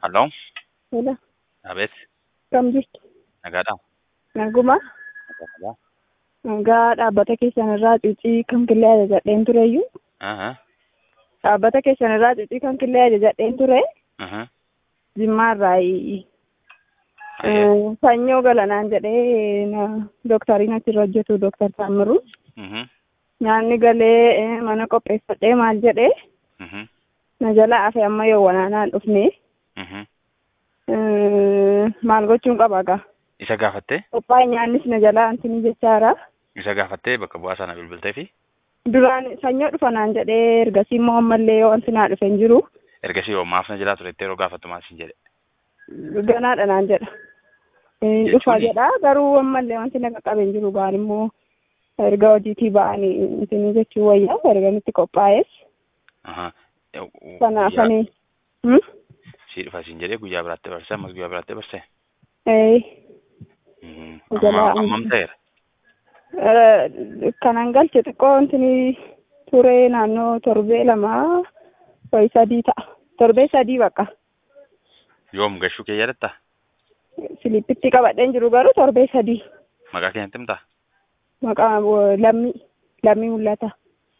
Halloo, Hello, Abeet, kam jirtu? nagaadhaa? Naguma. Nagaa, nagaa. Nagaa dhaabbata keessan irraa cuucii kan killee ajajadheen tureyyuu. Aha, Dhaabbata keessan irraa cuucii kan killee ajajadheen ture. aha. Jimmaa irraa Ayyee. sanyoo galanaan jedhee na- doktariin achirra hojjetu doktar Taammiruu. Mhm, Nyaanni galee eh, mana qopheeffadhee maal jedhee mhm, na jala hafe amma yoo wanaanaan dhufne mhm. eh, maal gochuun qaba gaa. Isa gaafattee? Qophaa'e nyaannis na jala antini jechaara. Isa gaafattee bakka bu'aa sana bilbiltee fi Duraan sanyoo dhufa naan jedhee ergasii immoo ammallee wanti naa dhufe hin jiru. ergasii yoo maaf na jalaa turettee yeroo gaafattu maal siin jedhe? Ganaadha naan jedha. Eh, Jechuuni? Dhufa jedha garuu ammallee wanti na qaqqabe hin jiru gaan immoo erga hojiitii ba'anii intini jechuu wayyaa erga nutti qophaa'es. Aha. Kanaafanii. Sii dhufa siin jedhee guyyaa biraatti barse ammas guyyaa biraatti barse. Eh, Mhm. Jalaa- Amma ammam ta'eera? eh, kanan galche xiqqoo intini ture naannoo torbee lamaa wayi sadii ta'a. Torbee sadii bakka. Yoom gashuu kee yaadatta? Silippitti qabadheen jiru garuu torbee sadii. Maqaa keenyatti himtaa? Maqaa wo- lammii lammii mul'ata.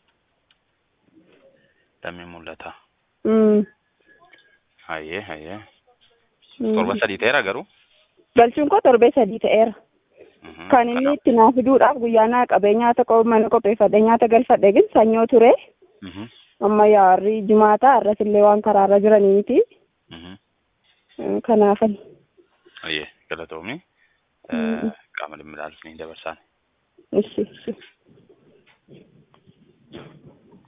Lammii mul'ata. Mm. Hayyee, hayyee. Mm. Torba sadii ta'eera garuu? Galchuun koo torbee sadii ta'eera. Mhm. Kan inni Kanaaf- itti naa fiduudhaaf guyyaa naa qabee nyaata qo- mana qopheeffadhe nyaata galfadhe gin sanyoo ture. Mhm, Amma yaarri jimaata arras illee waan karaarra jiranii miti. mhm. Eh, Kanaafani. Hayyee, galatoomii. Mhm. Qaama dhimmi ilaalu ni dabarsaan. Ishi, ishi.